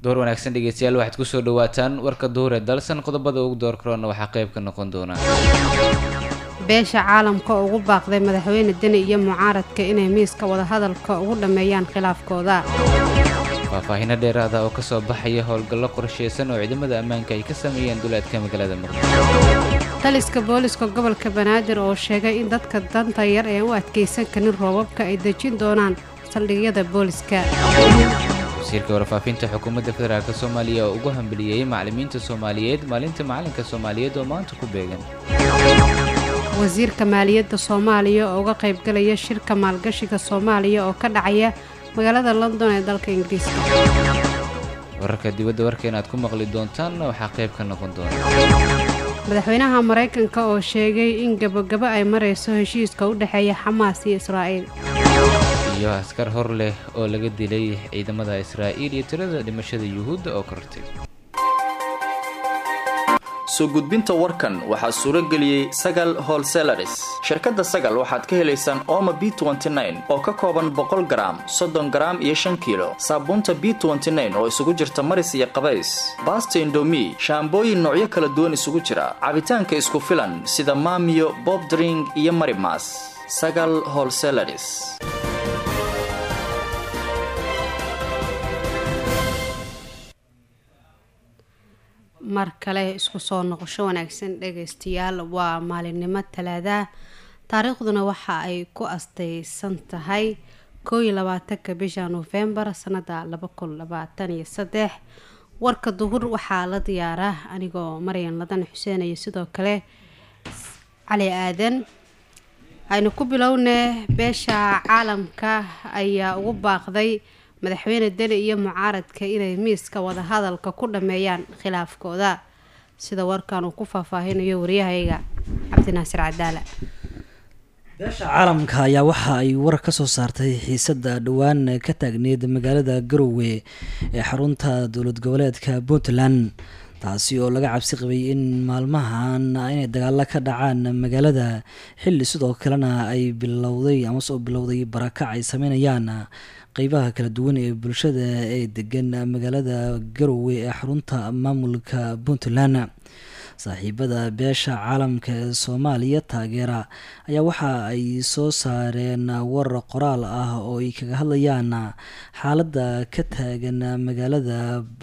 door wanaagsan dhegeystayaal waxaad kusoo dhawaataan warka duhure dalsan qodobada ugu door karoona waxaa qayb ka noqon doona beesha caalamka oo ugu baaqday madaxweyne deni iyo mucaaradka inay miiska wadahadalka ugu dhammeeyaan khilaafkooda faahfaahino dheeraada oo kasoo baxaya howlgallo qorsheysan oo ciidamada ammaanka ay ka sameeyeen duleedka magaalada muqdisho taliska booliska gobolka banaadir oo sheegay in dadka danta yar ee u adkaysan karin roobabka ay dejin doonaan saldhigyada booliska wasiirka warfaafinta xukuumadda federaalk soomaaliya oo ugu hambeliyeyey macalimiinta soomaaliyeed maalinta macalinka soomaaliyeed oo maanta ku beegan wasiirka maaliyadda soomaaliya oo uga qaybgalaya shirka maalgashiga soomaaliya oo ka dhacaya magaalada london ee dalka ingiriiska wararka dibadda warkeena aad ku maqli doontaanna waxaa qayb ka noqon doona madaxweynaha maraykanka oo sheegay in gabogabo ay marayso heshiiska u dhexeeya xamaas iyo israa'iil iyo askar hor leh oo laga dilay ciidamada israa'iil iyo tirada dhimashada yuhuudda oo kortay soo gudbinta warkan waxaa suuro geliyey sagal holselaris shirkadda sagal waxaad ka helaysaan ooma b oo ka kooban boqol garaam soddon garaam iyo shan kiilo saabuunta b oo isugu jirta maris iyo qabays baasta indomi shaambooyin noocyo kala duwan isugu jira cabitaanka isku filan sida maamiyo bobdring iyo marimas sagal holselaris mar kale isku soo noqosho wanaagsan dhagaystayaal waa maalinimo talaada taariikhduna waxa ay ku astaysan tahay koo iyo labaatanka bisha nofembar sanada laba kun labaatan iyo saddex warka duhur waxaa la diyaaraa anigoo maryan ladan xuseen iyo sidoo kale cali aadan aynu ku bilowne beesha caalamka ayaa ugu baaqday madaxweyne deni iyo mucaaradka inay miiska wadahadalka ku dhammeeyaan khilaafkooda sida warkan uu ku faahfaahinayo waryahayga cabdinaasir cadaala beesha caalamka ayaa waxa ay war ka soo saartay xiisada dhowaan ka taagneyd magaalada garowe ee xarunta dowlad goboleedka puntland taasi oo laga cabsi qabay in maalmahan inay dagaalo ka dhacaan magaalada xilli sidoo kalena ay bilowday amase oo bilowday barakac ay sameynayaan qeybaha kala duwan ee bulshada ee degan magaalada garowe ee xarunta maamulka puntland saaxiibada beesha caalamka ee soomaaliya taageera ayaa waxa ay soo saareen war qoraal ah oo ay kaga hadlayaan xaaladda ka taagan magaalada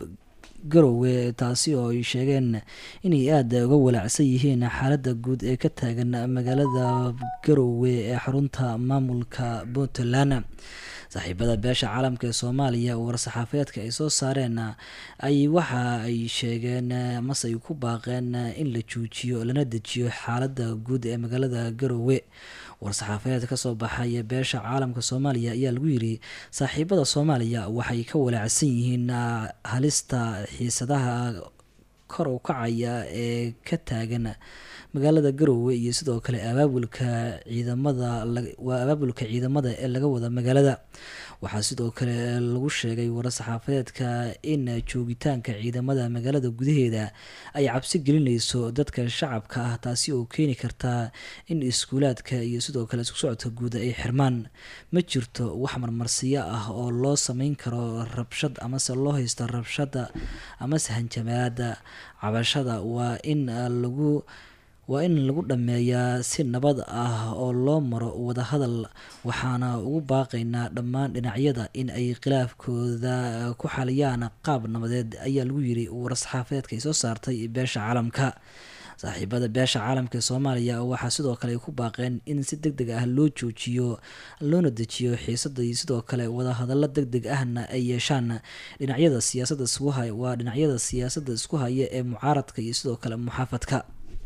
garowe taasi oo ay sheegeen inay aada uga walaacsan yihiin xaaladda guud ee ka taagan magaalada garowe ee xarunta maamulka puntland saaxiibada beesha caalamka ee soomaaliya war-saxaafeedka ay soo saareen ay waxa ay sheegeen mase ay ku baaqeen in la joojiyo lana dejiyo xaaladda guud ee magaalada garowe war-saxaafeed kasoo baxay beesha caalamka soomaaliya ayaa lagu yiri saaxiibada soomaaliya waxay ka walaacsan yihiin halista xiisadaha kor u kacaya ee ka taagan magaalada garowe iyo sidoo kale abaabulka ciidamada waa abaabulka ciidamada ee laga wada magaalada waxaa sidoo kale lagu sheegay war-saxaafadeedka in joogitaanka ciidamada magaalada gudaheeda ay cabsi gelinayso dadka shacabka ah taasi oo keeni karta in iskuulaadka iyo sidoo kale isku socodka guud ay xirmaan ma jirto wax marmarsiyo ah oo loo sameyn karo rabshad amase loo haysto rabshada amase hanjamaada cabashada waa in lagu waa in lagu dhammeeyaa si nabad ah oo loo maro wadahadal waxaana ugu baaqaynaa dhammaan dhinacyada in ay khilaafkooda ku xaliyaan qaab nabadeed ayaa lagu yiri war-saxaafeedka ay soo saartay beesha caalamka saaxiibada beesha caalamka ee soomaaliya waxaa sidoo kale ay ku baaqeen in si deg deg ah loo joojiyo loona dejiyo xiisada iyo sidoo kale wadahadallo deg deg ahna ay yeeshaan dhinacyada siyaasada isku hay waa dhinacyada siyaasadda isku haya ee mucaaradka iyo sidoo kale muxaafadka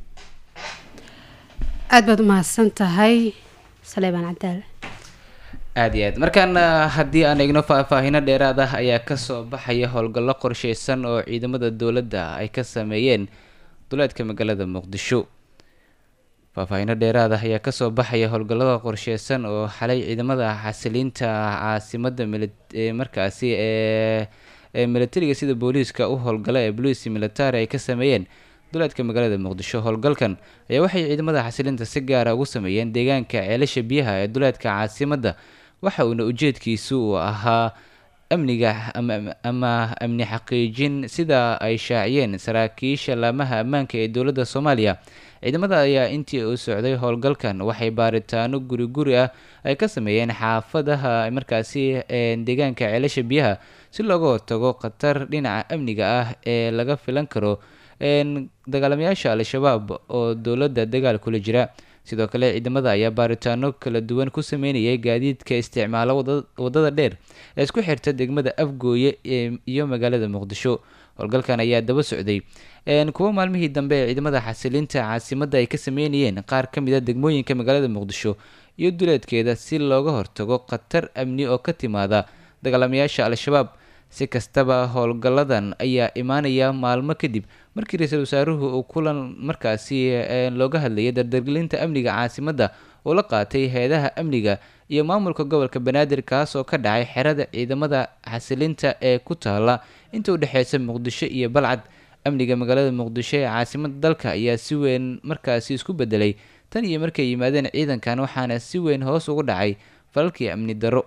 aada baad umahadsan tahay saleebaan cadaal aada iyo aad markaana haddii aan eegno faahfaahino dheeraad ah ayaa kasoo baxaya howlgallo qorsheysan oo ciidamada dowladda ay ka sameeyeen duleedka magaalada muqdisho faahfaahino dheeraad ah ayaa kasoo baxaya howlgallada qorsheysan oo xalay ciidamada xasiliinta caasimada mili ee markaasi ee ee militariga sida booliiska u howlgala ee boliisi military ay ka sameeyeen duleedka magaalada muqdisho howlgalkan ayaa waxay ciidamada xasilinta si gaara ugu sameeyeen deegaanka ceelasha biyaha ee duleedka caasimadda waxa uuna ujeedkiisu uu ahaa amniga ama amni xaqiijin sida ay shaaciyeen saraakiisha laamaha ammaanka ee dowladda soomaaliya ciidamada ayaa intii uu socday howlgalkan waxay baaritaano guri guri ah ay ka sameeyeen xaafadaha markaasi deegaanka ceelasha biyaha si looga hortago khatar dhinaca amniga ah ee laga filan karo dagaalamayaasha al-shabaab oo dowladda dagaal kula jira sidoo kale ciidamada ayaa baaritaano kala duwan ku sameynayay gaadiidka isticmaalo wadada dheer ee isku xirta degmada afgooye iyo magaalada muqdisho howlgalkan ayaa daba socday kuwo maalmihii dambe ee ciidamada xasilinta caasimadda ay ka sameynayeen qaar ka mid a degmooyinka magaalada muqdisho iyo duleedkeeda si looga hortago khatar amni oo ka timaada dagaalamayaasha al-shabaab si kastaba howlgalladan ayaa imaanaya maalmo kadib markii ra-iisul wasaaruhu uu kulan markaasi looga hadlayay dardargelinta amniga caasimadda oo la qaatay heedaha amniga iyo maamulka gobolka banaadir kaas oo ka dhacay xerada ciidamada xasilinta ee ku taala inta u dhexeysa muqdisho iyo balcad amniga magaalada muqdisho ee caasimada dalka ayaa si weyn markaasi isku bedelay tan iyo markay yimaadeen ciidankan waxaana si weyn hoos ugu dhacay falalkii amni darro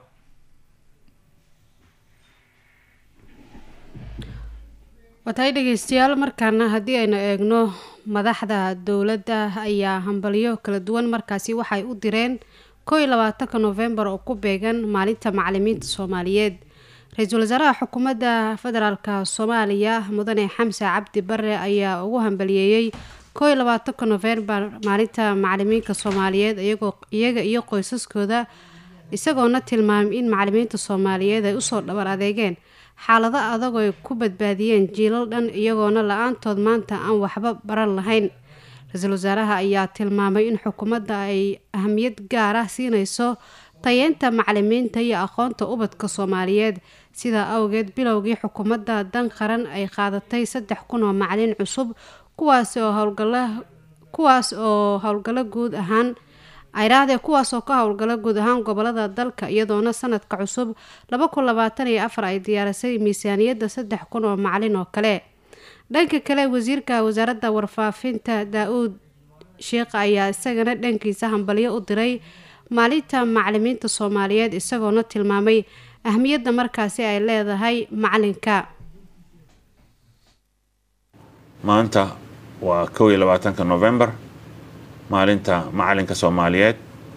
watahay dhegeystayaal markaana haddii aynu eegno madaxda dowladda ayaa hambalyo kala duwan markaasi waxay u direen koo iyo labaatanka noofembar oo ku beegan maalinta macalimiinta soomaaliyeed ra-iisul wasaaraha xukuumadda federaalka soomaaliya mudane xamse cabdi bare ayaa ugu hambaliyeeyey koo iyo labaatanka noofembar maalinta macalimiinka soomaaliyeed iyagoo iyaga iyo qoysaskooda isagoona tilmaamay in macalimiinta soomaaliyeed ay usoo dhabar adeegeen xaalado adag ay ku badbaadiyeen jiilal dhan iyagoona la-aantood maanta aan waxba baran lahayn ra-iisul wasaaraha ayaa tilmaamay in xukuumadda ay ahamiyad gaar ah siinayso tayeynta macalimiinta iyo aqoonta ubadka soomaaliyeed sidaa awgeed bilowgii xukuumadda dan qaran ay qaadatay saddex kun oo macalin cusub kuwaas oo howlgala kuwaas oo howlgallo guud ahaan ayraahdee kuwaas oo ka howlgala guud ahaan gobolada dalka iyadoona sanadka cusub laba kun labaatan iyo afar ay diyaarisay miisaaniyadda saddex kun oo macalin oo kale dhanka kale wasiirka wasaaradda warfaafinta daa-uud sheekh ayaa isagana dhankiisa hambalyo u diray maalinta macalimiinta soomaaliyeed isagoona tilmaamay ahmiyadda markaasi ay leedahay macalinka maanta waa kow iyo labaatanka novembar maalinta macalinka soomaaliyeed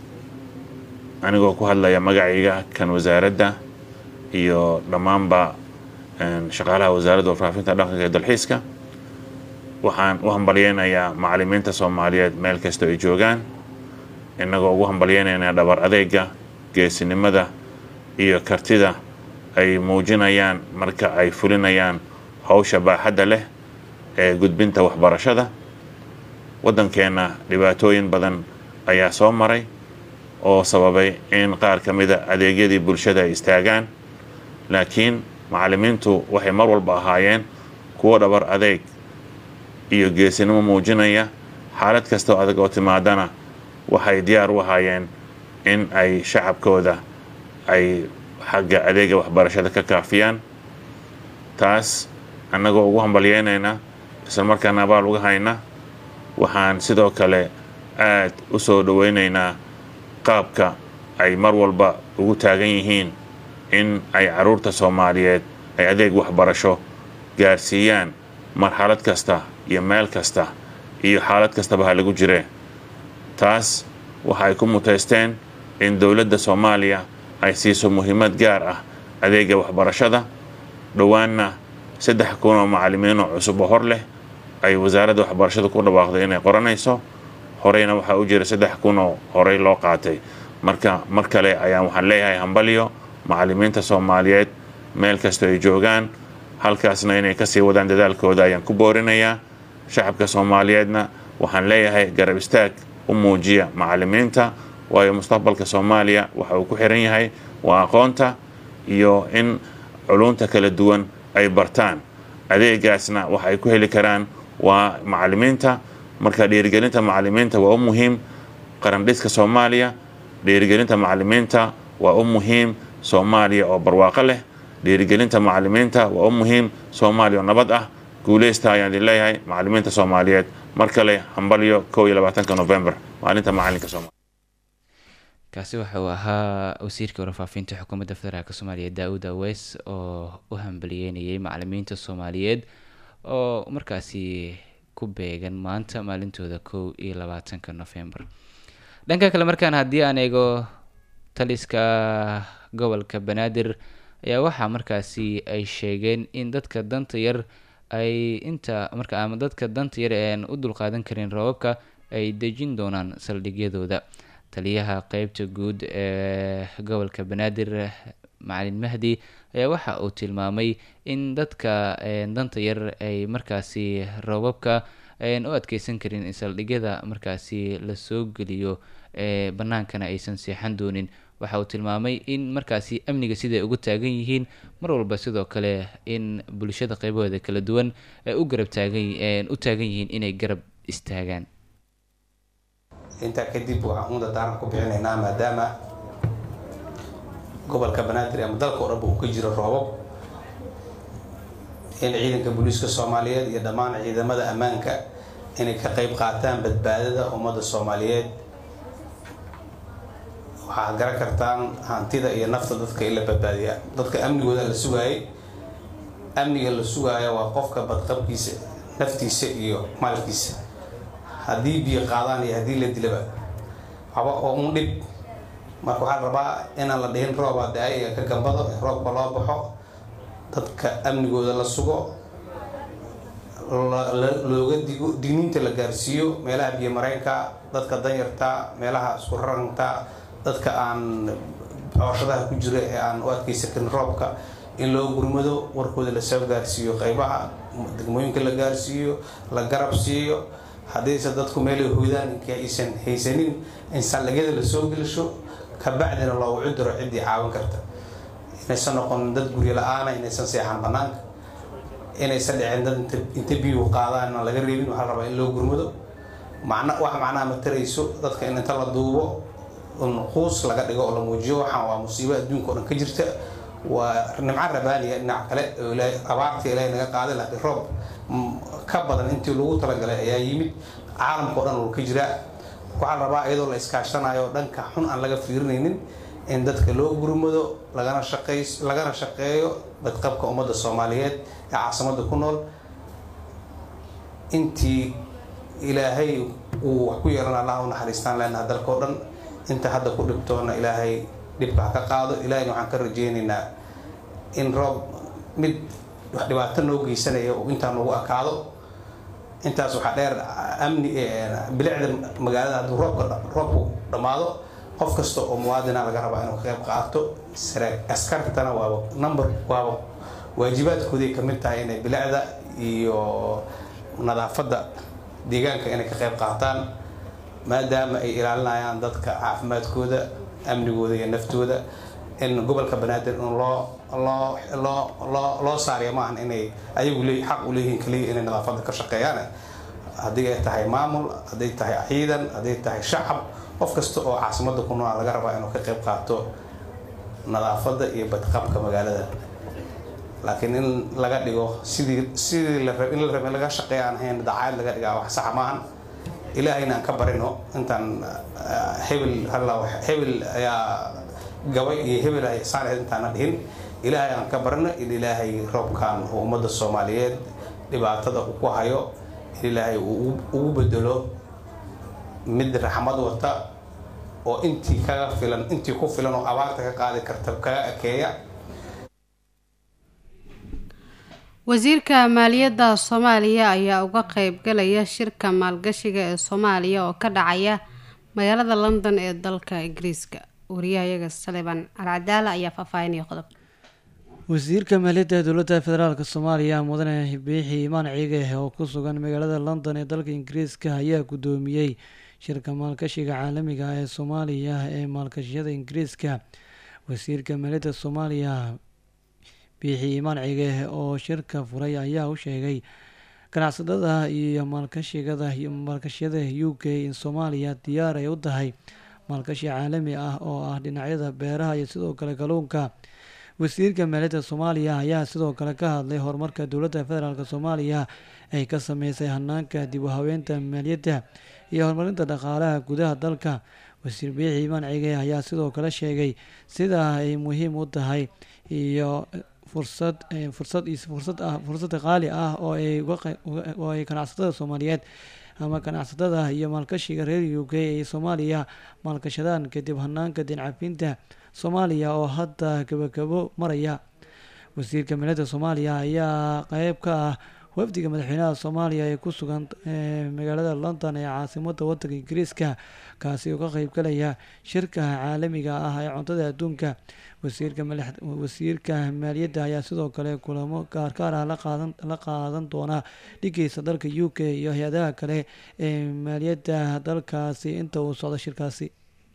anigoo ku hadlaya magacayga kan wasaaradda iyo dhammaanba shaqaalaha wasaaradda warfaafinta dhaqanka ee dalxiiska waxaan u hambalyeynayaa macalimiinta soomaaliyeed meel kasta ay joogaan innagoo ugu hambalyeynaynaa dhabar adeega geesinimada iyo kartida ay muujinayaan marka ay fulinayaan howsha baaxadda leh ee gudbinta waxbarashada waddankeenna dhibaatooyin badan ayaa soo maray oo sababay in qaar ka mida adeegyadii bulshada ay istaagaan laakiin macalimiintu waxay mar walba ahaayeen kuwo dhabar adeeg iyo geesinimo muujinaya xaalad kastoo adag oo timaadana waxay diyaar u ahaayeen in ay shacabkooda ay xagga adeega waxbarashada ka kaafiyaan taas annagoo ugu hambalyeynaynaa isla markaana abaal uga hayna waxaan sidoo kale aad u soo dhoweynaynaa qaabka ay mar walba ugu taagan yihiin in ay carruurta soomaaliyeed ay adeeg waxbarasho gaarsiiyaan marxalad kasta iyo meel kasta iyo xaalad kastaba ha lagu jiree taas waxa ay ku mutaysteen in dowladda soomaaliya ay siiso muhiimad gaar ah adeega waxbarashada dhowaanna saddex kun oo macalimiinoo cusub oo hor leh ay wasaaradda waxbarashada ku dhawaaqday inay qoranayso horeyna waxaa u jira saddex kun oo horey loo qaatay marka mar kale ayaan waxaan leeyahay hambalyo macalimiinta soomaaliyeed meel kastoo ay joogaan halkaasna inay kasii wadaan dadaalkooda ayaan ku boorinayaa shacabka soomaaliyeedna waxaan leeyahay garab istaag u muujiya macalimiinta waayo mustaqbalka soomaaliya waxa uu ku xiran yahay waa aqoonta iyo in culunta kala duwan ay bartaan adeegaasna waxa ay ku heli karaan waa macalimiinta marka dhiirigelinta macalimiinta waa u muhiim qarandhiska soomaaliya dhiirigelinta macalimiinta waa u muhiim soomaaliya oo barwaaqo leh dhiirigelinta macalimiinta waa u muhiim soomaaliya oo nabad ah guuleysta ayaan idin leeyahay macalimiinta soomaaliyeed mar kale hambalyo kow iyo labaatanka november maalinta macalinka soomaaliya kaasi waxa uu ahaa wasiirka warfaafinta xukuumadda federaalk soomaaliya daa-uud aweys oo u hambaliyeynayay macalimiinta soomaaliyeed oo markaasi ku beegan maanta maalintooda kow iyo labaatanka november dhanka kale markaan haddii aan eego taliska gobolka banaadir ayaa waxaa markaasi ay sheegeen in dadka danta yar ay inta marka ama dadka danta yar eean u dulqaadan karin roobabka ay dejin doonaan saldhigyadooda taliyaha qeybta guud ee gobolka banaadir macalin mahdi ayaa waxa uu tilmaamay in dadka danta yar ay markaasi roobabka ayan u adkeysan karin in saldhigyada markaasi lasoo geliyo ee bannaankana aysan seexan doonin waxa uu tilmaamay in markaasi amniga siday ugu taagan yihiin mar walba sidoo kale in bulshada qeybahooda kala duwan ay u garab taagan u taagan yihiin inay garab istaagaan intaa kadib waxaan umada daaran ku bixinaynaa maadaama gobolka banaadir ama dalka oo dhanba uu ka jiro roobab in ciidanka booliiska soomaaliyeed iyo dhammaan ciidamada ammaanka inay ka qeyb qaataan badbaadada ummadda soomaaliyeed waxaad garan kartaan hantida iyo nafta dadka in la badbaadiyaa dadka amnigooda la sugaayay amniga la sugaayo waa qofka badqabkiisa naftiisa iyo maalkiisa haddii biyo qaadaan iyo haddii la dilaba waxba oo un dhib marka waxaa rabaa inaan la dhihin roobaa da-ay iyo ka gambado roobka loo baxo dadka amnigooda la sugo looga digo digniinta la gaarsiiyo meelaha biyo mareenka dadka danyarta meelaha isku raranka dadka aan cooshadaha ku jira ee aan u adkeysan karin roobka in loo gurmado warkooda lasoo gaarsiiyo qeybaha degmooyinka la gaarsiiyo la garab siiyo haddayse dadku meelay hoydaan inka aysan haysanin in saldhigyada lasoo gelisho kabacdina loogu cuduro ciddii caawin karta inaysan noqonin dad guryo la-aana inaysan seexan banaanka inaysan dhicin dad inta biyuhu qaadaan aan laga reebin waxaa rabaa in loo gurmado macna wax macnaha ma tarayso dadka in inta la duubo quus laga dhigo oo la muujiyo waxaan waa musiibo adduunka o dhan ka jirta waa nimco rabaaniya dhinac kale oo abaarta ilaahay naga qaaday laakiin roob ka badan intii lagu talagalay ayaa yimid caalamka o dhan uu ka jiraa waxaa rabaa iyadoo la iskaashanayo dhanka xun aan laga fiirinaynin in dadka loo gurmado lagana shaqey lagana shaqeeyo badqabka ummadda soomaaliyeed ee caasimada ku nool intii ilaahay uu wax ku yeelan allah u naxariistaan leenaha dalka o dhan inta hadda ku dhibtoona ilaahay dhibka ha ka qaado ilaahayna waxaan ka rajeynaynaa in roob mid wax dhibaato noo geysanaya uu intaa noogu akaado intaas waxaa dheer amni bilicda magaalada hadduu roobka roobku dhammaado qof kasta oo muwaadina laga rabaa inuu ka qayb qaato askartana waaba number waaba waajibaadkooday kamid tahay inay bilicda iyo nadaafadda deegaanka inay ka qayb qaataan maadaama ay ilaalinayaan dadka caafimaadkooda amnigooda iyo naftooda in gobolka banaadir in loo loo loo loo loo saariya maahan inay ayagu le xaq u leeyihiin kaliya inay nadaafadda ka shaqeeyaan haddii ay tahay maamul hadday tahay ciidan hadday tahay shacab qof kasta oo caasimada ku nool laga rabaa inuu ka qayb qaato nadaafadda iyo badqabka magaalada laakiin in laga dhigo sidii sidii la rab in la rab in laga shaqeeya aan ahayn dacaayad laga dhigaa wax saxa maahan ilaahayna aan ka barino intaan hebel halla hebel ayaa gabay iyo hebel ay saanayd intaana dhihin ilaahay aan ka barino in ilaahay roobkan oo ummadda soomaaliyeed dhibaatada uu ku hayo in ilaahay uu ugu bedelo mid raxmad wata oo intii kaga filan intii ku filan oo abaarta ka qaadi karta kaga akeeya wasiirka maaliyadda soomaaliya ayaa uga qeyb galaya shirka maalgashiga ee soomaaliya oo ka dhacaya magaalada london ee dalka ingiriiska wariyahayaga saliban alcadaala ayaa faahfaahinaya qodob wasiirka maaliyadda dowladda federaalk soomaaliya mudane biixi imaan ciige oo ku sugan magaalada london ee dalka ingiriiska ayaa guddoomiyey shirka maalgashiga caalamiga ee soomaaliya ee maalgashiyada ingiriiska wasiirka maaliyadda soomaaliya biixi imaan ciige oo shirka furay ayaa u sheegay ganacsatada iyo maalkashigada iyo maalgashiyada u k in soomaaliya diyaar ay u tahay maalgashi caalami ah oo ah dhinacyada beeraha iyo sidoo kale kalluunka wasiirka maaliyadda soomaaliya ayaa sidoo kale ka hadlay horumarka dowladda federaalk soomaaliya ay ka sameysay hanaanka dib u haweynta maaliyadda iyo horumarinta dhaqaalaha gudaha dalka wasiir biixi imaan cige ayaa sidoo kale sheegay sida ay muhiim u tahay iyo fursad fursad fursad ah fursad qaali ah oo ay oo ay ganacsatada soomaaliyeed ama ganacsatada iyo maalkashiga reer u k ee soomaaliya maalkashadaan kadib hanaanka dincafinta soomaaliya oo hadda gabagabo maraya wasiirka milada soomaaliya ayaa qeyb ka ah wafdiga madaxweynaha soomaaliya ee ku sugan magaalada london ee caasimada wadanka ingiriiska kaasi oo ka qeybgalaya shirka caalamiga ah ee cuntada adduunka wasiirka maaliyadda ayaa sidoo kale kulamo gaargaar ah la qaadan doona dhigeysa dalka u k iyo hay-adaha kale ee maaliyadda dalkaasi inta uu socdo shirkaasi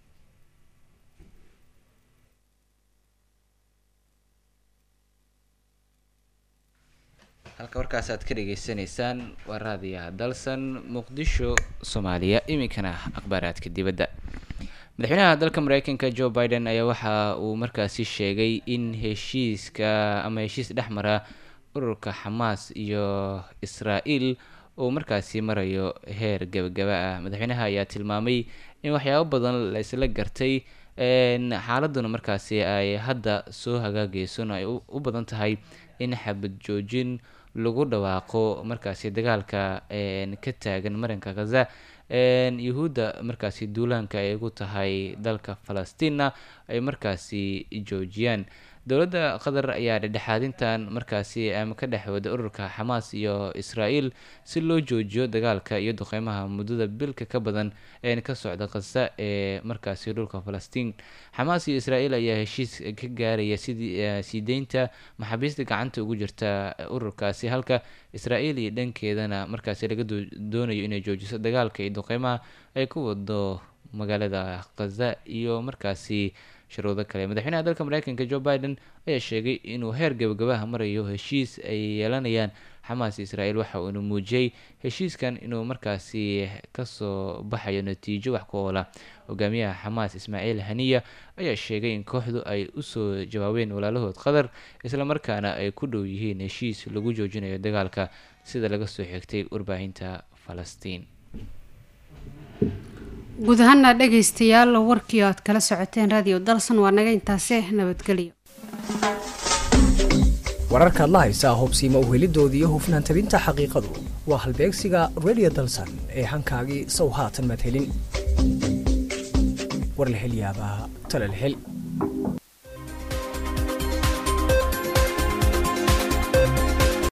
halka warkaas aad ka dhageysanaysaan waa raadiyaha dalsan muqdisho soomaaliya iminkana akhbaaraadka dibadda madaxweynaha dalka mareykanka joe biden ayaa waxa uu markaasi sheegay in heshiiska ama heshiis dhex mara ururka xamaas iyo israa-el uu markaasi marayo heer gabagaba ah madaxweynaha ayaa tilmaamay in waxyaabo badan la isla gartay xaaladuna markaasi ay hadda soo hagaageyson ay u badan tahay in xabad joojin lagu dhawaaqo markaasi dagaalka ka taagan marinka khaza yuhuudda markaasi duulaanka ay ugu tahay dalka falastiina ay markaasi joojiyaan dowladda qatar ayaa dhexdhexaadintan markaasi ama ka dhex wada ururka xamaas iyo israa-el si loo joojiyo dagaalka iyo duqeymaha muddada bilka ka badan ee ka socda khaza ee markaasi dhulka falastiin xamaas iyo israa-el ayaa heshiis ka gaaraya sidii sii deynta maxaabiista gacanta ugu jirta ururkaasi halka israa-el iyo dhankeedana markaasi laga doonayo inay joojiso dagaalka iyo duqeymaha ay ku wado magaalada khaza iyo markaasi shuruudo kale madaxweynaha dalka mareykanka joe biden ayaa sheegay inuu heer gabagabaha marayo heshiis ay yeelanayaan xamaas israel waxa uuna muujiyey heshiiskan inuu markaasi kasoo baxayo natiijo wax ku oola hogaamiyaha xamaas ismaaciil haniya ayaa sheegay in kooxdu ay usoo jawaabeen walaalahood qatar islamarkaana ay ku dhow yihiin heshiis lagu joojinayo dagaalka sida laga soo xigtay warbaahinta falastiin guud ahaana dhegaystayaal warkii aad kala socoteen radio dalsan waa naga intaase nabadgelyo wararkaad la haysaa hubsiima uhelidoodii iyo hufnaan tabinta xaqiiqadu waa halbeegsiga radio dalsan ee hankaagii sow haatan madhelin warlahelyaabaha talalhel